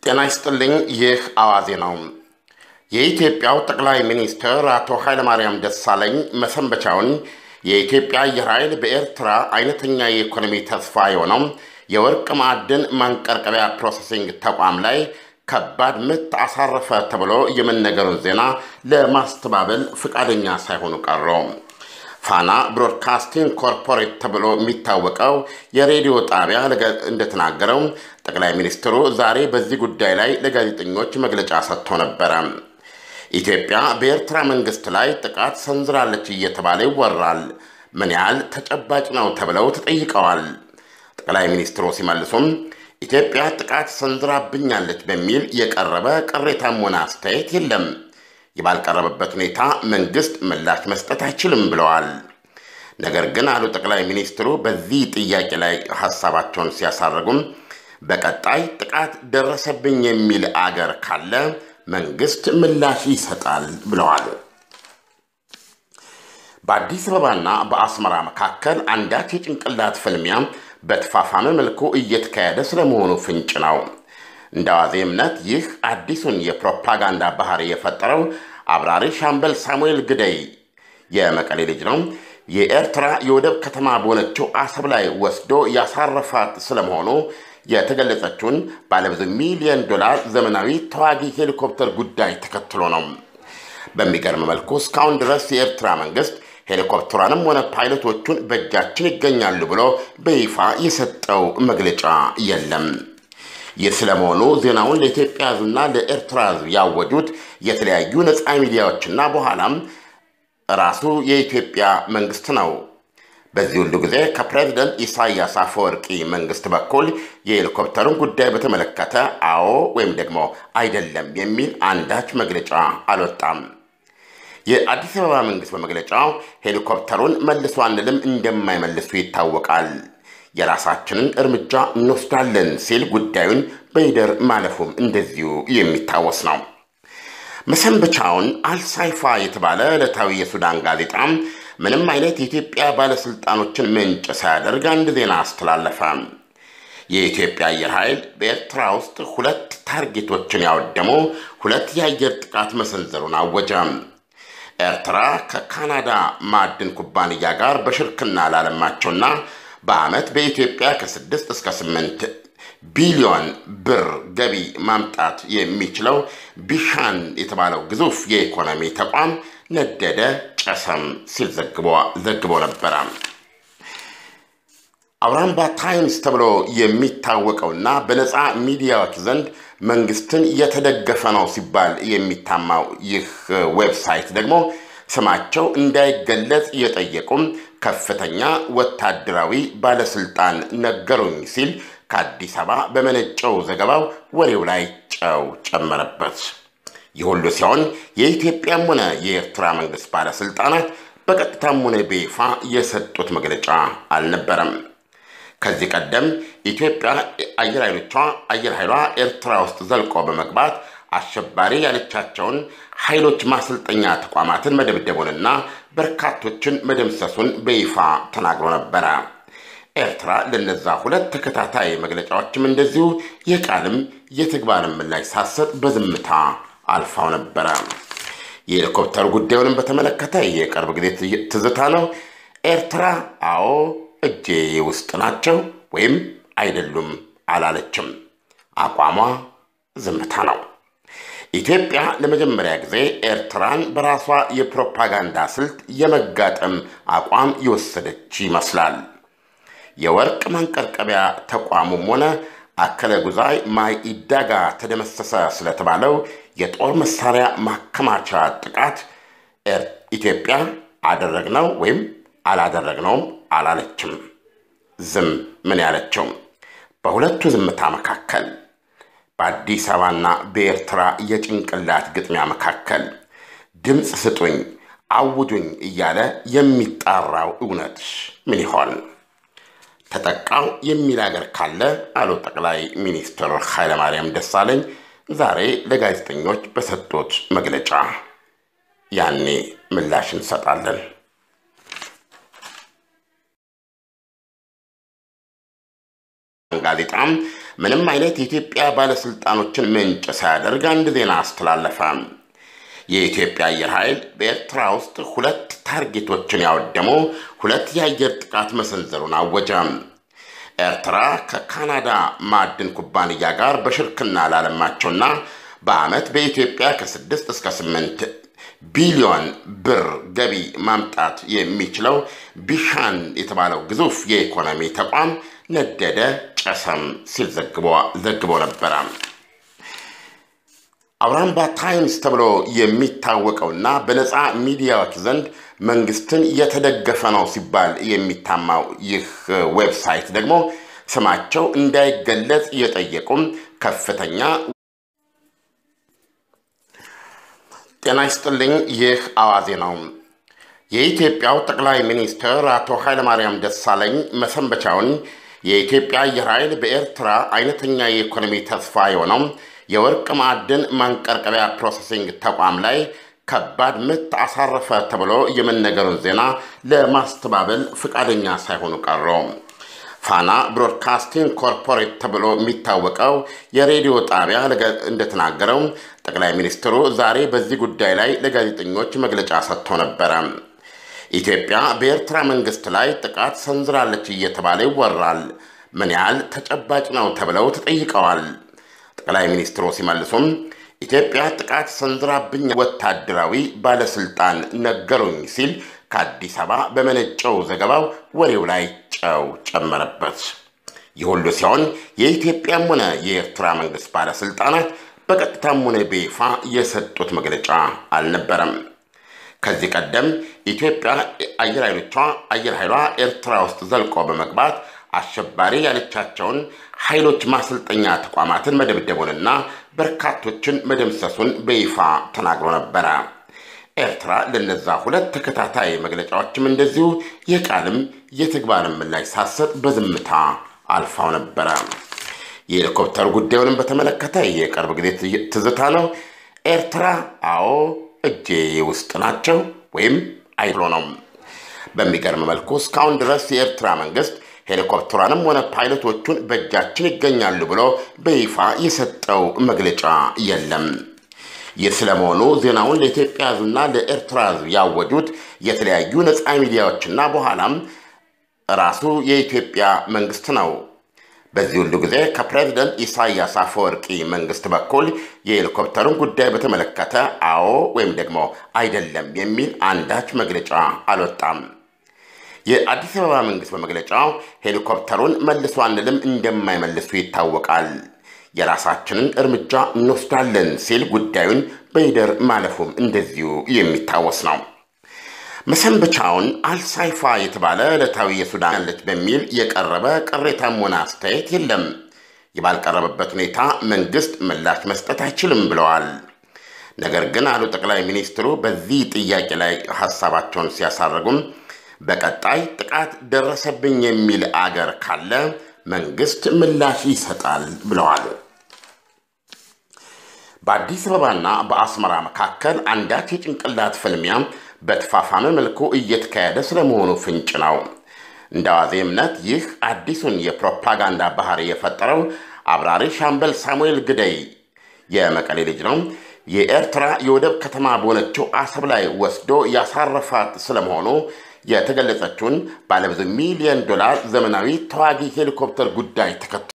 ጤና ይስጥልኝ። ይህ አዋዜ ነው። የኢትዮጵያው ጠቅላይ ሚኒስትር አቶ ኃይለማርያም ደሳለኝ መሰንበቻውን የኢትዮጵያ አየር ኃይል በኤርትራ አይነተኛ የኢኮኖሚ ተስፋ የሆነው የወርቅ ማዕድን ማንቀርቀቢያ ፕሮሰሲንግ ተቋም ላይ ከባድ ምት አሳረፈ ተብሎ የመነገሩን ዜና ለማስተባበል ፈቃደኛ ሳይሆኑ ቀሩ። ፋና ብሮድካስቲንግ ኮርፖሬት ተብሎ የሚታወቀው የሬዲዮ ጣቢያ እንደተናገረው ጠቅላይ ሚኒስትሩ ዛሬ በዚህ ጉዳይ ላይ ለጋዜጠኞች መግለጫ ሰጥቶ ነበረ። ኢትዮጵያ በኤርትራ መንግስት ላይ ጥቃት ሰንዝራለች እየተባለ ይወራል። ምን ያህል ተጨባጭ ነው ተብለው ተጠይቀዋል። ጠቅላይ ሚኒስትሩ ሲመልሱም ኢትዮጵያ ጥቃት ሰንዝራብኛለች በሚል የቀረበ ቅሬታም ሆነ አስተያየት የለም ባልቀረበበት ሁኔታ መንግስት ምላሽ መስጠት አይችልም ብለዋል። ነገር ግን አሉ ጠቅላይ ሚኒስትሩ በዚህ ጥያቄ ላይ ሀሳባቸውን ሲያሳርጉም በቀጣይ ጥቃት ደረሰብኝ የሚል አገር ካለ መንግስት ምላሽ ይሰጣል ብለዋል። በአዲስ አበባና በአስመራ መካከል አንዳች የጭንቅላት ፍልሚያ በተፋፋመ መልኩ እየተካሄደ ስለመሆኑ ፍንጭ ነው። እንደ አዋዜ እምነት ይህ አዲሱን የፕሮፓጋንዳ ባህሪ የፈጠረው አብራሪ ሻምበል ሳሙኤል ግደይ የመቀሌ ልጅ ነው። የኤርትራ የወደብ ከተማ በሆነችው አሰብ ላይ ወስዶ ያሳረፋት ስለመሆኑ የተገለጸችውን ባለብዙ ሚሊዮን ዶላር ዘመናዊ ተዋጊ ሄሊኮፕተር ጉዳይ ተከትሎ ነው። በሚገርም መልኩ እስካሁን ድረስ የኤርትራ መንግስት ሄሊኮፕተሯንም ሆነ ፓይለቶቹን በእጃችን ይገኛሉ ብሎ በይፋ የሰጠው መግለጫ የለም። ይህ ስለመሆኑ ዜናውን ለኢትዮጵያ ሕዝብና ለኤርትራ ሕዝብ ያወጁት የተለያዩ ነፃ ሚዲያዎችና በኋላም ራሱ የኢትዮጵያ መንግስት ነው። በዚህ ሁሉ ጊዜ ከፕሬዝደንት ኢሳያስ አፈወርቂ መንግስት በኩል የሄሊኮፕተሩን ጉዳይ በተመለከተ አዎ ወይም ደግሞ አይደለም የሚል አንዳች መግለጫ አልወጣም። የአዲስ አበባ መንግስት በመግለጫው ሄሊኮፕተሩን መልሶ አንልም እንደማይመልሱ ይታወቃል የራሳችንን እርምጃ እንወስዳለን ሲል ጉዳዩን በይደር ማለፉም እንደዚሁ የሚታወስ ነው። መሰንበቻውን አልሳይፋ የተባለ ዕለታዊ የሱዳን ጋዜጣ ምንም አይነት የኢትዮጵያ ባለሥልጣኖችን ምንጭ ሳያደርግ አንድ ዜና አስተላለፈ። የኢትዮጵያ አየር ኃይል በኤርትራ ውስጥ ሁለት ታርጌቶችን ያወደሙ ሁለት የአየር ጥቃት መሰንዘሩን አወጀ። ኤርትራ ከካናዳ ማዕድን ኩባንያ ጋር በሽርክና ላለማቸውና በዓመት በኢትዮጵያ ከስድስት እስከ ስምንት ቢሊዮን ብር ገቢ ማምጣት የሚችለው ቢሻን የተባለው ግዙፍ የኢኮኖሚ ተቋም ነደደ፣ ጨሰም ሲል ዘግቦ ነበረ። አውራምባ ታይምስ ተብሎ የሚታወቀውና በነፃ ሚዲያዎች ዘንድ መንግስትን የተደገፈ ነው ሲባል የሚታማው ይህ ዌብሳይት ደግሞ ስማቸው እንዳይገለጽ የጠየቁም ከፍተኛ ወታደራዊ ባለስልጣን ነገሩኝ ሲል ከአዲስ አበባ በመነጨው ዘገባው ወሬው ላይ ጨው ጨመረበት። ይህ ሁሉ ሲሆን የኢትዮጵያም ሆነ የኤርትራ መንግስት ባለስልጣናት በቀጥታም ሆነ በይፋ የሰጡት መግለጫ አልነበረም። ከዚህ ቀደም ኢትዮጵያ አየር ኃይሎቿ አየር ኃይሏ ኤርትራ ውስጥ ዘልቆ በመግባት አሸባሪ ያለቻቸውን ኃይሎች ማሰልጠኛ ተቋማትን መደብደቡንና በርካቶችን መደምሰሱን በይፋ ተናግሮ ነበረ። ኤርትራ ለነዛ ሁለት ተከታታይ መግለጫዎችም እንደዚሁ የቃልም የተግባርም ምላሽ ሳትሰጥ በዝምታ አልፋው ነበረ። የሄሊኮፕተር ጉዳዩንም በተመለከተ የቅርብ ጊዜ ትዝታ ነው። ኤርትራ አዎ እጄ ውስጥ ናቸው ወይም አይደሉም አላለችም። አቋሟ ዝምታ ነው። ኢትዮጵያ ለመጀመሪያ ጊዜ ኤርትራን በራሷ የፕሮፓጋንዳ ስልት የመጋጠም አቋም የወሰደች ይመስላል። የወርቅ ማንቀርቀቢያ ተቋሙም ሆነ አከለ ጉዛይ ማይ ኢዳጋ ተደመሰሰ ስለተባለው የጦር መሳሪያ ማከማቻ ጥቃት ኢትዮጵያ አደረግነው ወይም አላደረግነውም አላለችም። ዝም ምን ያለችው በሁለቱ ዝምታ መካከል በአዲስ አበባና በኤርትራ የጭንቅላት ግጥሚያ መካከል ድምፅ ስጡኝ፣ አውጁኝ እያለ የሚጣራው እውነት ምን ይሆን? ተጠቃው የሚል አገር ካለ አሉ ጠቅላይ ሚኒስትር ኃይለማርያም ደሳለኝ ዛሬ ለጋዜጠኞች በሰጡት መግለጫ። ያኔ ምላሽ እንሰጣለን። ጋዜጣም ምንም አይነት የኢትዮጵያ ባለሥልጣኖችን ምንጭ ሳያደርግ አንድ ዜና አስተላለፈ። የኢትዮጵያ አየር ኃይል በኤርትራ ውስጥ ሁለት ታርጌቶችን ያወደሙ ሁለት የአየር ጥቃት መሰንዘሩን አወጀ። ኤርትራ ከካናዳ ማዕድን ኩባንያ ጋር በሽርክና ላለማቸውና በዓመት በኢትዮጵያ ከስድስት እስከ ስምንት ቢሊዮን ብር ገቢ ማምጣት የሚችለው ቢሻን የተባለው ግዙፍ የኢኮኖሚ ተቋም ነደደ፣ ጨሰም ሲል ዘግቦ ነበረ። አውራምባ ታይምስ ተብሎ የሚታወቀውና በነፃ ሚዲያዎች ዘንድ መንግስትን የተደገፈ ነው ሲባል የሚታማው ይህ ዌብሳይት ደግሞ ስማቸው እንዳይገለጽ የጠየቁም ከፍተኛ ጤና ይስጥልኝ። ይህ አዋዜ ነው። የኢትዮጵያው ጠቅላይ ሚኒስትር አቶ ኃይለማርያም ደሳለኝ መሰንበቻውን የኢትዮጵያ አየር ኃይል በኤርትራ አይነተኛ የኢኮኖሚ ተስፋ የሆነው የወርቅ ማዕድን ማንቀርቀቢያ ፕሮሰሲንግ ተቋም ላይ ከባድ ምት አሳረፈ ተብሎ የመነገሩን ዜና ለማስተባበል ፈቃደኛ ሳይሆኑ ቀሩ። ፋና ብሮድካስቲንግ ኮርፖሬት ተብሎ የሚታወቀው የሬዲዮ ጣቢያ እንደተናገረው ጠቅላይ ሚኒስትሩ ዛሬ በዚህ ጉዳይ ላይ ለጋዜጠኞች መግለጫ ሰጥቶ ነበረ። ኢትዮጵያ በኤርትራ መንግስት ላይ ጥቃት ሰንዝራለች እየተባለ ይወራል። ምን ያህል ተጨባጭ ነው ተብለው ተጠይቀዋል። ጠቅላይ ሚኒስትሩ ሲመልሱም ኢትዮጵያ ጥቃት ሰንዝራብኝ ወታደራዊ ባለስልጣን ነገሩኝ ሲል ከአዲስ አበባ በመነጨው ዘገባው ወሬው ላይ ጨው ጨመረበት። ይህ ሁሉ ሲሆን የኢትዮጵያም ሆነ የኤርትራ መንግስት ባለስልጣናት በቀጥታም ሆነ በይፋ የሰጡት መግለጫ አልነበረም። ከዚህ ቀደም ኢትዮጵያ አየር ኃይሎቿ አየር ኃይሏ ኤርትራ ውስጥ ዘልቆ በመግባት አሸባሪ ያለቻቸውን ኃይሎች ማሰልጠኛ ተቋማትን መደብደቡንና በርካቶችን መደምሰሱን በይፋ ተናግሮ ነበረ። ኤርትራ ለነዛ ሁለት ተከታታይ መግለጫዎችም እንደዚሁ የቃልም የተግባርም ምላሽ ሳትሰጥ በዝምታ አልፋው ነበረ። የሄሊኮፕተር ጉዳዩንም በተመለከተ የቅርብ ጊዜ ትዝታ ነው። ኤርትራ አዎ እጄ ውስጥ ናቸው ወይም አይሎ ነው። በሚገርም መልኩ እስካሁን ድረስ የኤርትራ መንግስት ሄሊኮፕተሯንም ሆነ ፓይለቶቹን በእጃችን ይገኛሉ ብሎ በይፋ የሰጠው መግለጫ የለም። ይህ ስለመሆኑ ዜናውን ለኢትዮጵያ ሕዝብና ለኤርትራ ሕዝብ ያወጁት የተለያዩ ነፃ ሚዲያዎችና በኋላም ራሱ የኢትዮጵያ መንግስት ነው። በዚህ ሁሉ ጊዜ ከፕሬዝደንት ኢሳያስ አፈወርቂ መንግስት በኩል የሄሊኮፕተሩን ጉዳይ በተመለከተ አዎ ወይም ደግሞ አይደለም የሚል አንዳች መግለጫ አልወጣም። የአዲስ አበባ መንግስት በመግለጫው ሄሊኮፕተሩን መልሶ አንልም እንደማይመልሱ ይታወቃል፣ የራሳችንን እርምጃ እንወስዳለን ሲል ጉዳዩን በይደር ማለፉም እንደዚሁ የሚታወስ ነው። መሰንበቻውን አልሳይፋ የተባለ ዕለታዊ የሱዳን ያለች በሚል የቀረበ ቅሬታም ሆነ አስተያየት የለም። ባልቀረበበት ሁኔታ መንግስት ምላሽ መስጠት አይችልም ብለዋል። ነገር ግን አሉ ጠቅላይ ሚኒስትሩ በዚህ ጥያቄ ላይ ሀሳባቸውን ሲያሳርጉም በቀጣይ ጥቃት ደረሰብኝ የሚል አገር ካለ መንግስት ምላሽ ይሰጣል ብለዋል። በአዲስ አበባና በአስመራ መካከል አንዳች የጭንቅላት ፍልሚያ በተፋፋመ መልኩ እየተካሄደ ስለመሆኑ ፍንጭ ነው። እንደ አዋዜ እምነት ይህ አዲሱን የፕሮፓጋንዳ ባህሪ የፈጠረው አብራሪ ሻምበል ሳሙኤል ግደይ የመቀሌ ልጅ ነው። የኤርትራ የወደብ ከተማ በሆነችው አሰብ ላይ ወስዶ ያሳረፋት ስለመሆኑ የተገለጸችውን ባለብዙ ሚሊዮን ዶላር ዘመናዊ ተዋጊ ሄሊኮፕተር ጉዳይ ተከትሎ